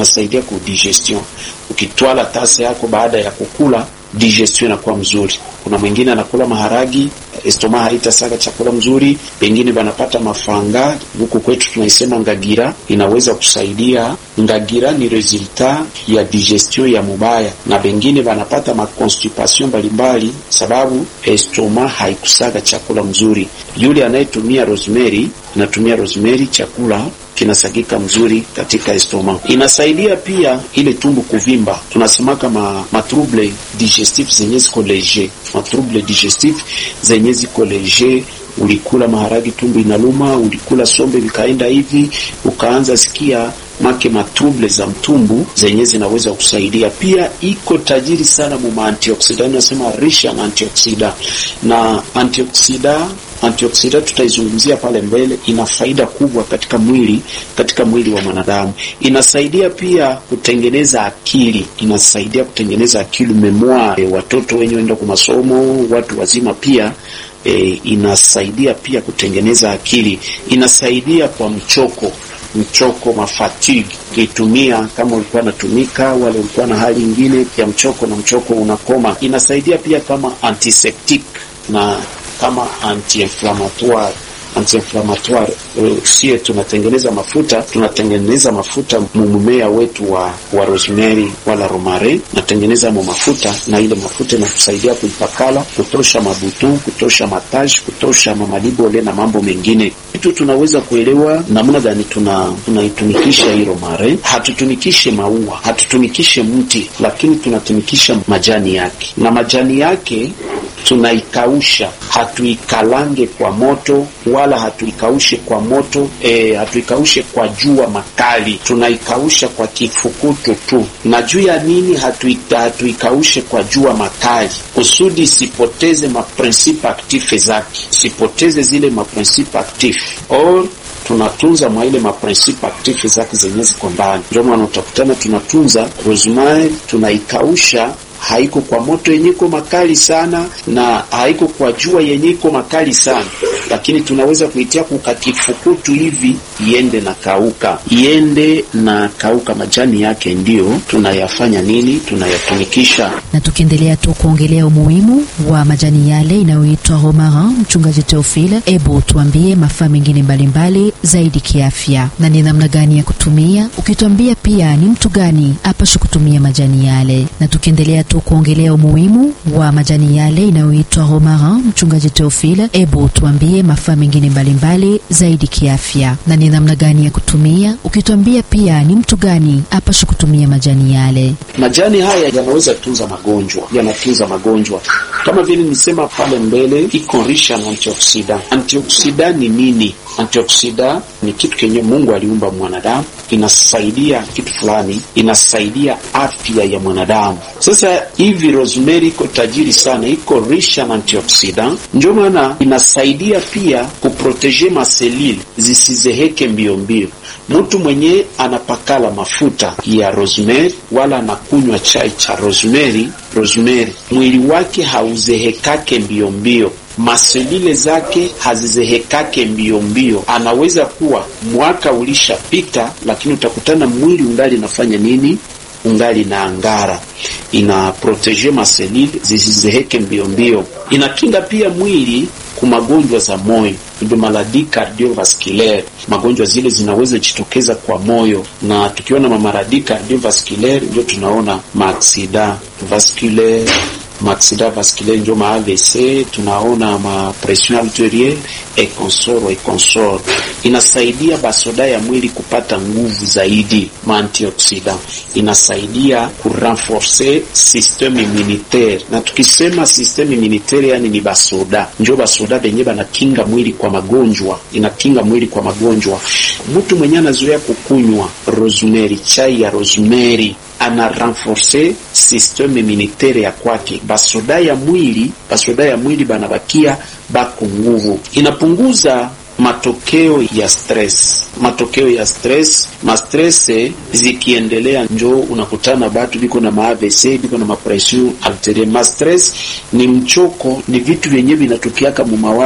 inasaidia ku digestion. Ukitwala tasa yako baada ya kukula, digestion inakuwa mzuri. Kuna mwingine anakula maharagi, estoma haitasaga chakula mzuri, pengine banapata mafanga. Huku kwetu tunaisema ngagira, inaweza kusaidia. Ngagira ni resultat ya digestion ya mubaya, na pengine banapata makonstipation mbalimbali, sababu estoma haikusaga chakula mzuri. Yule anayetumia rosemary, anatumia rosemary, chakula kinasagika mzuri katika estoma. Inasaidia pia ile tumbu kuvimba, tunasemaka ma, ma trouble digestif zenye ziko leger, ma trouble digestif zenye ziko leger. Ulikula maharagi tumbu inaluma, ulikula sombe vikaenda hivi, ukaanza sikia make matrouble za mtumbu zenye zinaweza kusaidia. Pia iko tajiri sana mu antioxidant, nasema rich en antioxidant na antioxidant antioksida tutaizungumzia pale mbele. Ina faida kubwa katika mwili katika mwili wa mwanadamu. Inasaidia pia kutengeneza akili, inasaidia kutengeneza akili memoire, watoto wenye wenda kwa masomo, watu wazima pia e, inasaidia pia kutengeneza akili. Inasaidia kwa mchoko mchoko mafatigue, ukitumia kama ulikuwa natumika wale ulikuwa na hali ingine ya mchoko na mchoko unakoma. Inasaidia pia kama antiseptic na kama anti-inflammatoire anti-inflammatoire. Sie tunatengeneza mafuta, tunatengeneza mafuta mumea wetu wa, wa rosemary wala romare, natengeneza mo mafuta, na ile mafuta inatusaidia kuipakala, kutosha mabutu, kutosha mataji, kutosha mamalibole na mambo mengine. Kitu tunaweza kuelewa namna gani tuna tunaitumikisha hii romare. Hatutumikishe maua, hatutumikishe mti, lakini tunatumikisha majani yake, na majani yake tunaikausha, hatuikalange kwa moto wala hatuikaushe kwa moto e, hatuikaushe kwa jua makali, tunaikausha kwa kifukutu tu. Na juu ya nini hatuika, hatuikaushe kwa jua makali? Kusudi isipoteze maprinsipe aktife zake, isipoteze zile maprinsipe aktife or tunatunza mwa ile maprinsipe aktife zake zenye ziko ndani. Ndio maana utakutana tunatunza rosemary, tunaikausha haiko kwa moto yenye iko makali sana na haiko kwa jua yenye iko makali sana, lakini tunaweza kuitia kukakifukutu hivi iende na kauka, iende na kauka, majani yake ndiyo tunayafanya nini, tunayatumikisha. Na tukiendelea tu kuongelea umuhimu wa majani yale inayoitwa romarin, mchungaji Teofile, ebu tuambie mafaa mengine mbalimbali zaidi kiafya na ni namna gani ya kutumia, ukituambia pia ni mtu gani apashe kutumia majani yale, na tukiendelea tu kuongelea umuhimu wa majani yale inayoitwa romarin, mchungaji Teofile, ebu tuambie mafaa mengine mbalimbali zaidi kiafya na ni namna gani ya kutumia, ukituambia pia ni mtu gani apashe kutumia majani yale. Majani haya yanaweza tunza magonjwa, yanatunza magonjwa kama vile nisema pale mbele, iko risha na antioksida. Antioksida ni nini? Antioksida ni kitu kenye Mungu aliumba mwanadamu, inasaidia kitu fulani, inasaidia afya ya mwanadamu. Sasa hivi rosemary iko tajiri sana, iko risha na antioksida, ndio maana inasaidia pia kuproteje maselili zisizeheke mbio mbio. Mtu mwenye anapakala mafuta ya rosemary wala anakunywa chai cha rosemary, rosemary mwili wake hauzehekake mbio mbio maselile zake hazizehekake mbio mbio. Anaweza kuwa mwaka ulishapita, lakini utakutana mwili ungali nafanya nini? Ungali na angara, ina protege maselile zisizeheke mbio mbio. Inakinga pia mwili ku magonjwa za moyo, ndio maladi cardiovasculaire. Magonjwa zile zinaweza jitokeza kwa moyo, na tukiona mamaradi cardiovasculaire ndio tunaona maaksida vasculaire maaksida vasculaire ndio ma AVC, tunaona ma pression arterielle et consort et consort. Inasaidia basoda ya mwili kupata nguvu zaidi. Ma antioxidant inasaidia kurenforcer systeme immunitaire, na tukisema systeme immunitaire yani ni basoda, njo basoda benye banakinga mwili kwa magonjwa, inakinga mwili kwa magonjwa. Mtu mwenye anazoea kukunywa rosemary, chai ya rosemary ana renforce systeme immunitaire ya kwake, basoda ya mwili basoda ya mwili banabakia bako nguvu, inapunguza matokeo ya stress. Matokeo ya stress, mastress zikiendelea, njo unakutana batu biko na maavc biko na mapression arterielle. Ma stress ni mchoko, ni vitu vyenye vinatokeaka mu mawazo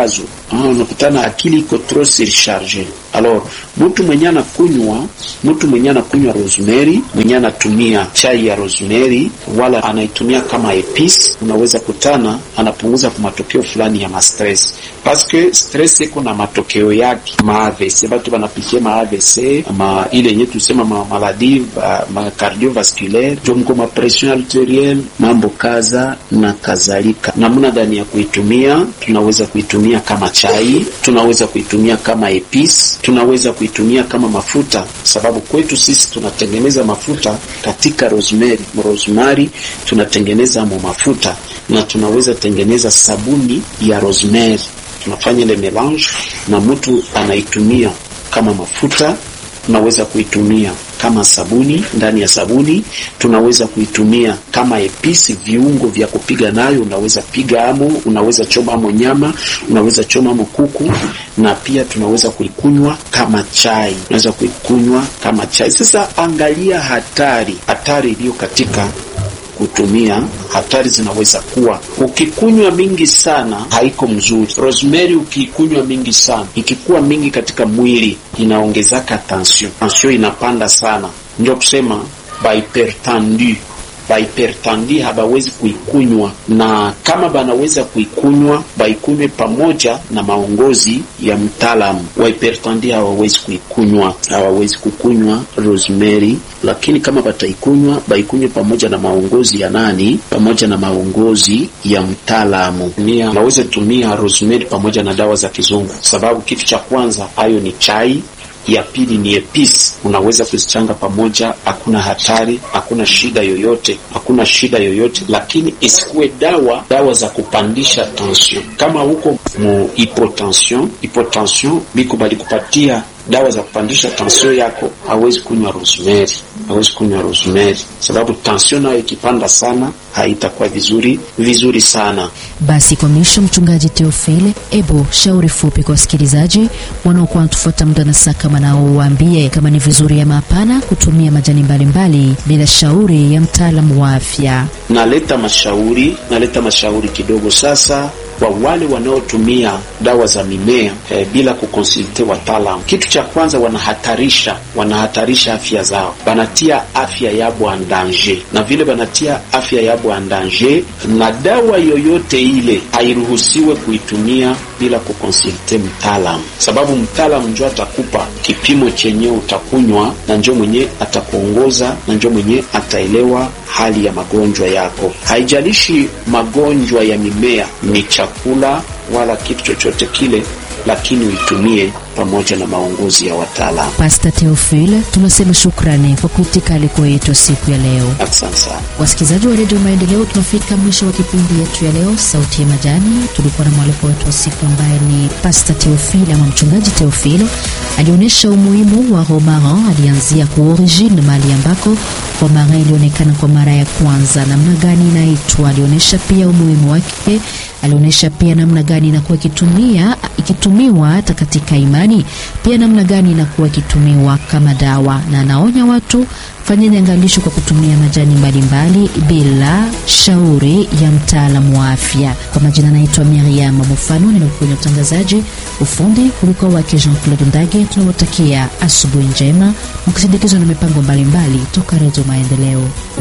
ah, unakutana akili iko trop surcharge. Alors mtu mwenye anakunywa mtu mwenye anakunywa rosemary, mwenye anatumia chai ya rosemary wala anaitumia kama epice, unaweza kutana anapunguza kwa matokeo fulani ya mastress, paske stress iko na matokeo yake ma AVC, batu banapitia ma AVC ma ile yenye tusema ma maladie ma cardiovasculaire jomko ma pression arterielle mambo kaza na kadhalika. Namna gani ya kuitumia? Tunaweza kuitumia kama chai, tunaweza kuitumia kama epice, tunaweza kuitumia kama mafuta, sababu kwetu sisi tunatengeneza mafuta katika rosemary. Rosemary tunatengeneza mo mafuta na tunaweza tengeneza sabuni ya rosemary. Tunafanya ile melange na mtu anaitumia kama mafuta tunaweza kuitumia kama sabuni. Ndani ya sabuni tunaweza kuitumia kama episi, viungo vya kupiga nayo. Unaweza piga amo, unaweza choma amo nyama, unaweza choma amo kuku, na pia tunaweza kuikunywa kama chai, unaweza kuikunywa kama chai. Sasa angalia hatari, hatari iliyo katika kutumia hatari zinaweza kuwa ukikunywa mingi sana haiko mzuri. Rosemary ukiikunywa mingi sana, ikikuwa mingi katika mwili inaongezaka tension, tension inapanda sana, ndio kusema bahypertendu bahypertendi habawezi kuikunywa, na kama banaweza kuikunywa baikunywe pamoja na maongozi ya mtaalamu wa hypertendi. Hawawezi kuikunywa, hawawezi kukunywa rosemary, lakini kama bataikunywa baikunywe pamoja na maongozi ya nani? Pamoja na maongozi ya mtaalamu. Naweza tumia rosemary pamoja na dawa za kizungu, sababu kitu cha kwanza hayo ni chai ya pili ni epice, unaweza kuzichanga pamoja, hakuna hatari, hakuna shida yoyote, hakuna shida yoyote, lakini isikuwe dawa dawa za kupandisha tension. Kama huko mu hypotension, hypotension biko balikupatia dawa za kupandisha tension yako, hawezi kunywa rosemary, hawezi kunywa rosemary sababu tension nayo ikipanda sana haitakuwa vizuri vizuri sana. Basi kwa mwisho, mchungaji Theophile, ebo shauri fupi kwa wasikilizaji wanaokuwa wanatufuata muda na saa kama nao, waambie kama ni vizuri ama hapana kutumia majani mbalimbali mbali, bila shauri ya mtaalamu wa afya. Naleta mashauri, naleta mashauri kidogo sasa kwa wale wanaotumia dawa za mimea eh, bila kukonsulte wataalamu. Kitu cha kwanza wanahatarisha wanahatarisha afya zao, banatia afya yabo en danger, na vile banatia afya yabo en danger, na dawa yoyote ile hairuhusiwe kuitumia bila kukonsulte mtaalamu, sababu mtaalamu njo atakupa kipimo chenye utakunywa na njo mwenye atakuongoza na njo mwenye ataelewa hali ya magonjwa yako. Haijalishi magonjwa ya mimea ni chakula wala kitu chochote kile, lakini uitumie pamoja na maongozi ya wataalamu. Pasta Theophile, tunasema shukrani kwa kuitika aliko yetu siku ya leo. Asante sana Wasikilizaji wa redio Maendeleo, tunafika mwisho wa kipindi yetu ya leo, Sauti ya Majani. Tulikuwa na mwaliko wetu wa siku ambaye ni Pasta Theophile ama mchungaji Theophile. Alionyesha umuhimu wa romarin, alianzia ku origine, mahali ambako romarin ilionekana kwa mara ya kwanza, namna gani inaitwa. Alionyesha pia umuhimu wake, alionyesha pia namna gani inakuwa ikitumia ikitumiwa hata katika imani, pia namna gani inakuwa ikitumiwa kama dawa, na anaonya watu fanyeni angalisho kwa kutumia majani mbalimbali bila shauri ya mtaalamu wa afya. Kwa majina naitwa Miriam Mufano, nimekuwa utangazaji ufundi kuliko wake Jean Claude Ndage. Tunawatakia asubuhi njema mkisindikizwa na mipango mbalimbali toka Redio Maendeleo.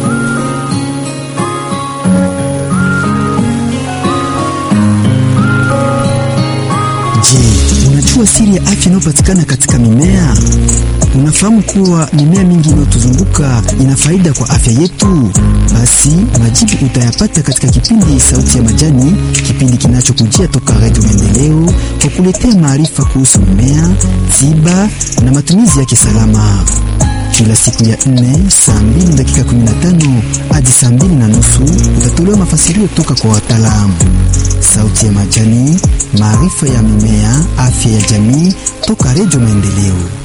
Je, unajua siri ya afya inayopatikana katika mimea? Unafahamu kuwa mimea mingi inayotuzunguka ina faida kwa afya yetu? Basi majibu utayapata katika kipindi Sauti ya Majani, kipindi kinachokujia toka Redio Maendeleo kwa kuletea maarifa kuhusu mimea, tiba na matumizi yake salama kila siku ya nne saa mbili dakika 15 hadi saa mbili na nusu utatolewa mafasirio toka kwa wataalamu. Sauti ya Majani, maarifa ya mimea, afya ya jamii, toka Redio Maendeleo.